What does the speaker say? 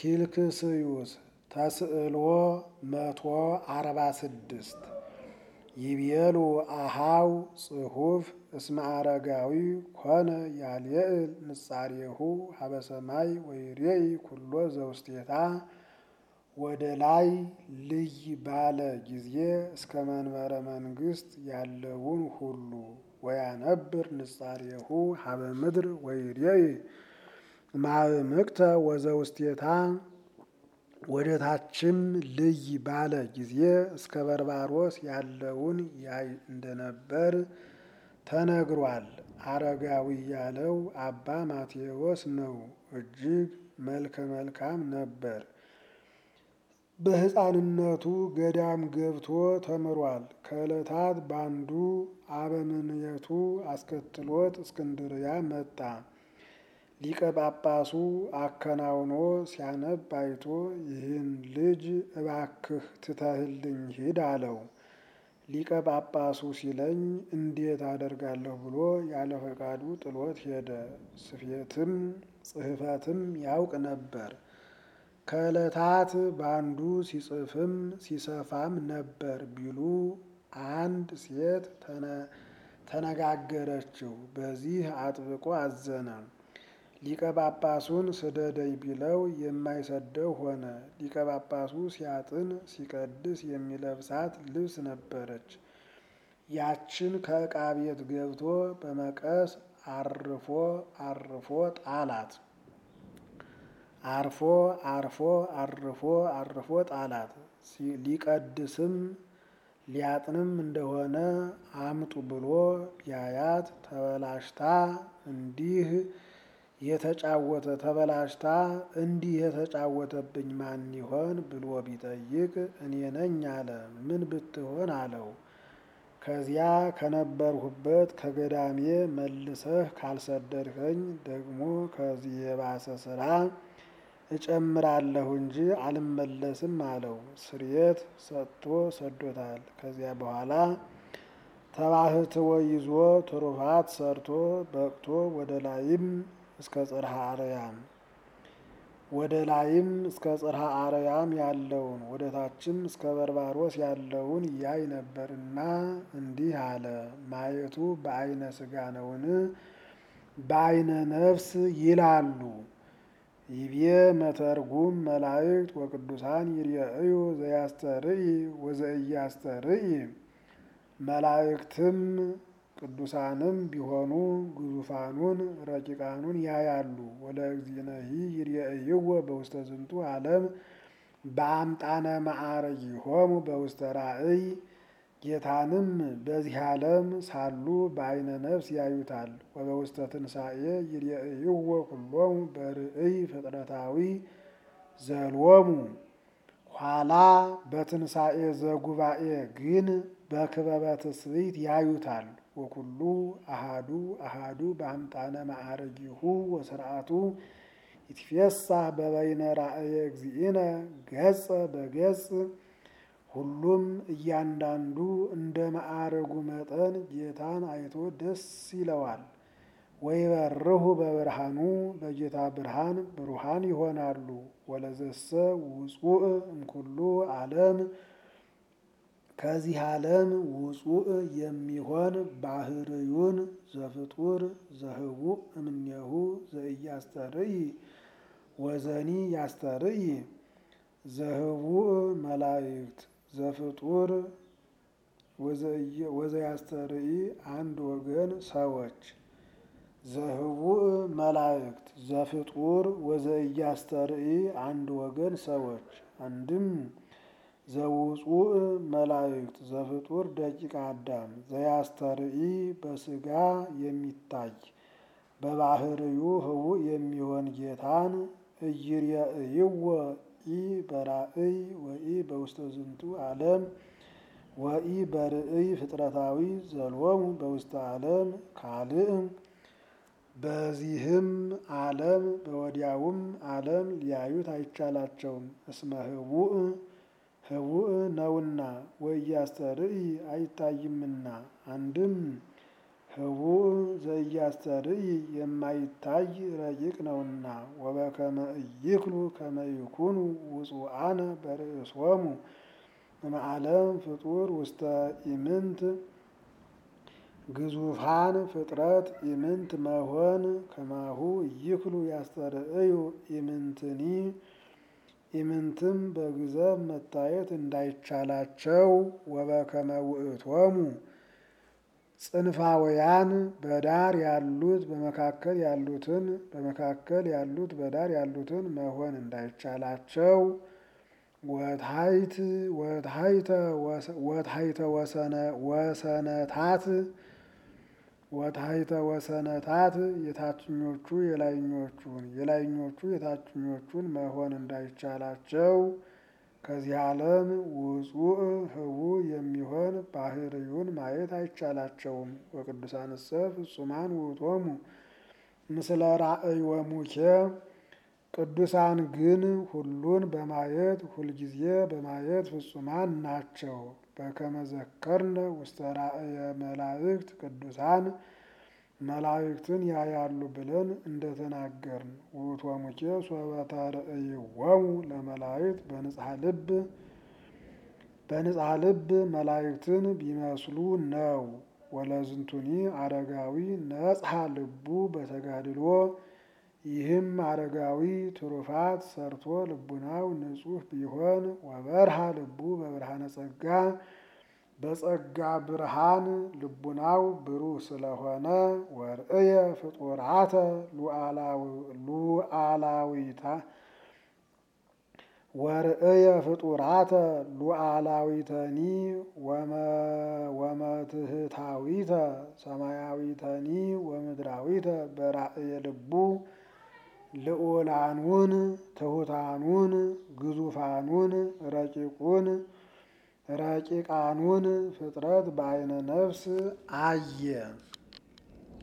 ኪልክስዩስ ተስዕልዎ መቶ አርባ ስድስት ይቤሉ አሃው ጽሑፍ እስመ አረጋዊ ኮነ ያልየእል ንጻሬሁ ሀበ ሰማይ ወይሬኢ ኩሎ ዘውስቴታ ወደ ላይ ልይ ባለ ጊዜ እስከ መንበረ መንግስት ያለውን ሁሉ ወያነብር ንጻሬሁ ሀበ ምድር ወይሬኢ ማእምቅተ ወዘውስቴታ ወደ ታችም ልይ ባለ ጊዜ እስከ በርባሮስ ያለውን ያይ እንደነበር ተነግሯል። አረጋዊ ያለው አባ ማቴዎስ ነው። እጅግ መልከ መልካም ነበር። በሕፃንነቱ ገዳም ገብቶ ተምሯል። ከዕለታት ባንዱ አበምኔቱ አስከትሎት እስክንድርያ መጣ። ሊቀ ጳጳሱ አከናውኖ ሲያነብ አይቶ ይህን ልጅ እባክህ ትተህልኝ ሂድ አለው። ሊቀ ጳጳሱ ሲለኝ እንዴት አደርጋለሁ ብሎ ያለ ፈቃዱ ጥሎት ሄደ። ስፌትም ጽሕፈትም ያውቅ ነበር። ከዕለታት ባንዱ ሲጽፍም ሲሰፋም ነበር ቢሉ አንድ ሴት ተነጋገረችው። በዚህ አጥብቆ አዘነ። ሊቀ ጳጳሱን ስደደኝ ቢለው የማይሰደው ሆነ። ሊቀ ጳጳሱ ሲያጥን ሲቀድስ የሚለብሳት ልብስ ነበረች። ያችን ከዕቃ ቤት ገብቶ በመቀስ አርፎ አርፎ ጣላት። አርፎ አርፎ አርፎ አርፎ ጣላት። ሊቀድስም ሊያጥንም እንደሆነ አምጡ ብሎ ቢያያት ተበላሽታ እንዲህ የተጫወተ ተበላሽታ እንዲህ የተጫወተብኝ ማን ይሆን ብሎ ቢጠይቅ እኔ ነኝ አለ። ምን ብትሆን አለው። ከዚያ ከነበርሁበት ከገዳሜ መልሰህ ካልሰደድኸኝ ደግሞ ከዚህ የባሰ ስራ እጨምራለሁ እንጂ አልመለስም አለው። ስርየት ሰጥቶ ሰዶታል። ከዚያ በኋላ ተባህትወ ይዞ ትሩፋት ሰርቶ በቅቶ ወደ ላይም እስከ ጽርሐ አርያም ወደ ላይም እስከ ጽርሐ አርያም ያለውን ወደ ታችም እስከ በርባሮስ ያለውን ያይ ነበርና እንዲህ አለ። ማየቱ በአይነ ስጋ ነውን? በአይነ ነፍስ ይላሉ። ይቤ መተርጉም መላእክት ወቅዱሳን ይርአዩ ዘያስተርኢ ወዘእያስተርኢ መላእክትም ቅዱሳንም ቢሆኑ ግዙፋኑን ረቂቃኑን ያያሉ። ወለእግዚእነሂ ይርአይዎ በውስተ ዝንቱ ዓለም በአምጣነ ማዕረጊሆሙ በውስተ ራእይ ጌታንም በዚህ ዓለም ሳሉ በአይነ ነፍስ ያዩታል። ወበውስተ ትንሣኤ ይርአይዎ ኩሎሙ በርእይ ፍጥረታዊ ዘሎሙ ኋላ በትንሣኤ ዘጉባኤ ግን በክበበ ትስብእት ያዩታል። ወኩሉ አሃዱ አሃዱ በአምጣነ ማዕረጊሁ ወስርዓቱ ይትፌሳህ በበይነ ራእየ እግዚእነ ገጸ በገጽ ሁሉም እያንዳንዱ እንደ ማዕረጉ መጠን ጌታን አይቶ ደስ ይለዋል። ወይበርሁ በብርሃኑ በጌታ ብርሃን ብሩሃን ይሆናሉ። ወለዘሰ ውጹእ እምኩሉ ዓለም ከዚህ ዓለም ውጹእ የሚሆን ባህርዩን ዘፍጡር ዘህቡእ እምኔሁ ዘኢያስተርኢ ወዘኒ ያስተርኢ ዘህቡእ መላእክት ዘፍጡር ወዘያስተርኢ አንድ ወገን ሰዎች ዘህቡእ መላእክት ዘፍጡር ወዘኢያስተርኢ አንድ ወገን ሰዎች አንድም ዘውጹእ መላእክት ዘፍጡር ደቂቀ አዳም ዘያስተርኢ በስጋ የሚታይ በባህርዩ ህቡእ የሚሆን ጌታን እይርየእይዎ ኢ በራእይ ወኢ በውስተ ዝንቱ ዓለም ወኢ በርእይ ፍጥረታዊ ዘሎሙ በውስተ ዓለም ካልእ በዚህም ዓለም በወዲያውም ዓለም ሊያዩት አይቻላቸውም። እስመ ህቡእ ህቡእ ነውና ወኢያስተርኢ አይታይምና። አንድም ህቡእ ዘኢያስተርኢ የማይታይ ረቂቅ ነውና ወበከመ ኢይክሉ ከመ ይኩኑ ውጹአነ በርእሶሙ እምዓለም ፍጡር ውስተ ኢምንት ግዙፋን ፍጥረት ኢምንት መሆን ከማሁ ኢይክሉ ያስተርእዩ ኢምንትኒ ኢምንትም በግዘብ መታየት እንዳይቻላቸው ወበከመ ውእቶሙ ጽንፋውያን በዳር ያሉት በመካከል ያሉትን በመካከል ያሉት በዳር ያሉትን መሆን እንዳይቻላቸው ወታይት ወታይተ ወታይተ ወሰነ ወሰነታት ወታይተ ወሰነታት የታችኞቹ የላይኞቹን የላይኞቹ የታችኞቹን መሆን እንዳይቻላቸው ከዚህ ዓለም ውጹእ ህቡእ የሚሆን ባህርዩን ማየት አይቻላቸውም። ወቅዱሳንሰ ፍጹማን ውእቶሙ ምስለ ራእዮሙኬ ቅዱሳን ግን ሁሉን በማየት ሁልጊዜ በማየት ፍጹማን ናቸው። በከመ ዘከርነ ውስተ ራእየ መላእክት ቅዱሳን መላእክትን ያያሉ ብለን እንደተናገርን ውእቶሙኬ ሶበ ተርእይዎሙ ለመላእክት በንጽሐ ልብ በንጽሐ ልብ መላእክትን ቢመስሉ ነው። ወለዝንቱኒ አረጋዊ ነጽሐ ልቡ በተጋድሎ ይህም አረጋዊ ትሩፋት ሰርቶ ልቡናው ንጹሕ ቢሆን ወበርሃ ልቡ በብርሃነ ጸጋ በጸጋ ብርሃን ልቡናው ብሩህ ስለሆነ ወርእየ ፍጡራተ ሉዓላዊታ ወርእየ ፍጡራተ ሉዓላዊተኒ ወመትህታዊተ ሰማያዊተኒ ወምድራዊተ በራእየ ልቡ ልዑላኑን ትሑታኑን ግዙፋኑን ረቂቁን ረቂቃኑን ፍጥረት በአይነ ነፍስ አየ።